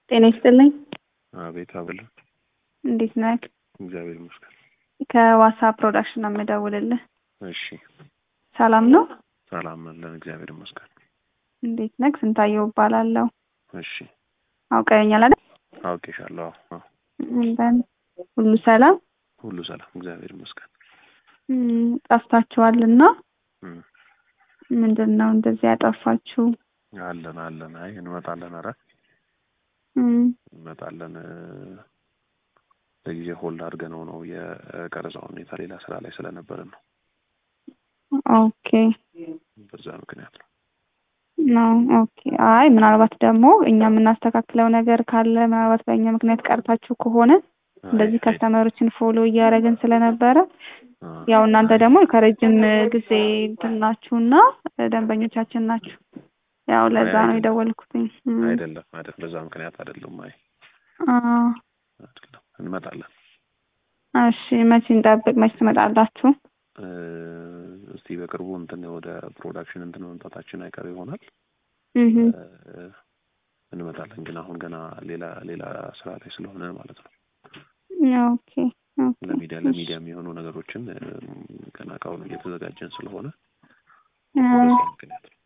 ጤና ይስጥልኝ። አቤት አበል እንዴት ነህ? እግዚአብሔር ይመስገን። ከዋሳ ፕሮዳክሽን ነው የምደውልልህ። እሺ ሰላም ነው? ሰላም ነን፣ እግዚአብሔር ይመስገን። እንዴት ነህ? ስንታየው እባላለሁ። እሺ አውቀኸኛል አይደል? አውቄሻለሁ። አዎ እንደን ሁሉ ሰላም? ሁሉ ሰላም፣ እግዚአብሔር ይመስገን። እም፣ ጠፍታችኋልና እም፣ ምንድን ነው እንደዚህ ያጠፋችሁ? አለን አለን። አይ እንመጣለን፣ ኧረ እም፣ እንመጣለን። ለጊዜ ሆልድ አድርገነው ነው የቀረጻው ሁኔታ ሌላ ስራ ላይ ስለነበረን ነው። ኦኬ በዛ ምክንያት ነው። ነው ኦኬ። አይ ምናልባት ደግሞ እኛ የምናስተካክለው ነገር ካለ ምናልባት በእኛ ምክንያት ቀርታችሁ ከሆነ እንደዚህ አይ፣ ከስተመሮችን ፎሎ እያደረግን ስለነበረ አ፣ ያው እናንተ ደግሞ ከረጅም ጊዜ እንትን ናችሁና ደንበኞቻችን ናችሁ። ያው ለዛ ነው አይደለም። የደወልኩትኝ። እም፣ አይደለም አይደለም፣ በዛ ምክንያት አይደለም። አይ አ፣ አይደለም፣ እንመጣለን። እሺ መቼ እንጠብቅ? መቼ ትመጣላችሁ? እ፣ እስቲ በቅርቡ እንትን ወደ ፕሮዳክሽን እንትን መምጣታችን አይቀር ይሆናል። እህ እ፣ እንመጣለን ግን አሁን ገና ሌላ ሌላ ስራ ላይ ስለሆነ ማለት ነው። ኦኬ ኦኬ ለሚዲያ ለሚዲያ የሚሆኑ ነገሮችን እ፣ ገና ከአሁኑ እየተዘጋጀን ስለሆነ አ፣ በዛ ምክንያት ነው።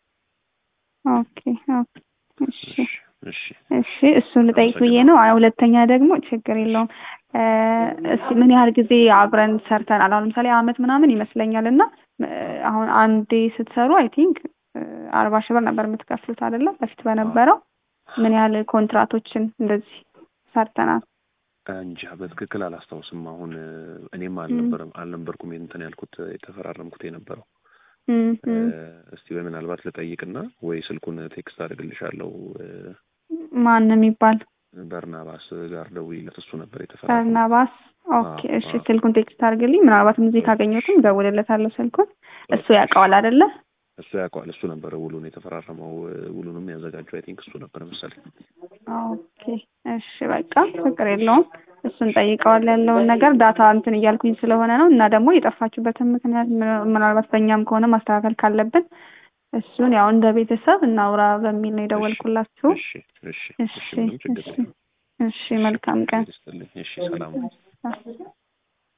ኦኬ ኦኬ እሺ እሺ እሺ እሺ እሱን ልጠይቅ ብዬ ነው። አይ ሁለተኛ ደግሞ ችግር የለውም እ፣ እስኪ ምን ያህል ጊዜ አብረን ሰርተናል? አሁን ለምሳሌ አመት ምናምን ይመስለኛል እና እ፣ አሁን አንዴ ስትሰሩ አይ ቲንክ አርባ ሺህ ብር ነበር የምትከፍሉት አይደለም? በፊት በነበረው ምን ያህል ኮንትራቶችን እንደዚህ ሰርተናል? እንጃ በትክክል አላስታውስም። አሁን እ፣ እኔም አልነበረም አልነበርኩም እንትን ያልኩት የተፈራረምኩት የነበረው እም፣ እ፣ እም። እስቲ በምናልባት ልጠይቅና ወይ ስልኩን ቴክስት አድርግልሻለሁ። እ፣ ማን የሚባል በርናባስ ጋር ደውይለት እሱ ነበር የተፈራረመው። በርናባስ። ኦኬ አዎ፣ እሺ አዎ። ስልኩን ቴክስት አድርግልኝ። ምናልባትም እዚህ ካገኘሁትም እደውልለታለሁ ስልኩን። እሱ ያውቀዋል አይደለ? እሱ ያውቀዋል። እሱ ነበረ ውሉን የተፈራረመው። እ፣ ውሉንም ያዘጋጀው አይ ቲንክ እሱ ነበር መሰለኝ። ኦኬ እሺ በቃ ችግር የለውም። እሱን ጠይቀዋል ያለውን ነገር ዳታ እንትን እያልኩኝ ስለሆነ ነው እና ደግሞ የጠፋችሁበትን ምክንያት ምን- ምናልባት በእኛም ከሆነ ማስተካከል ካለብን እሱን ያው እንደ ቤተሰብ እናውራ በሚል ነው የደወልኩላችሁ። እሺ እሺ እሺ እሺ ምንም ችግር እሺ የለም። እሺ መልካም ቀን። ይስጥልኝ። እሺ ሰላም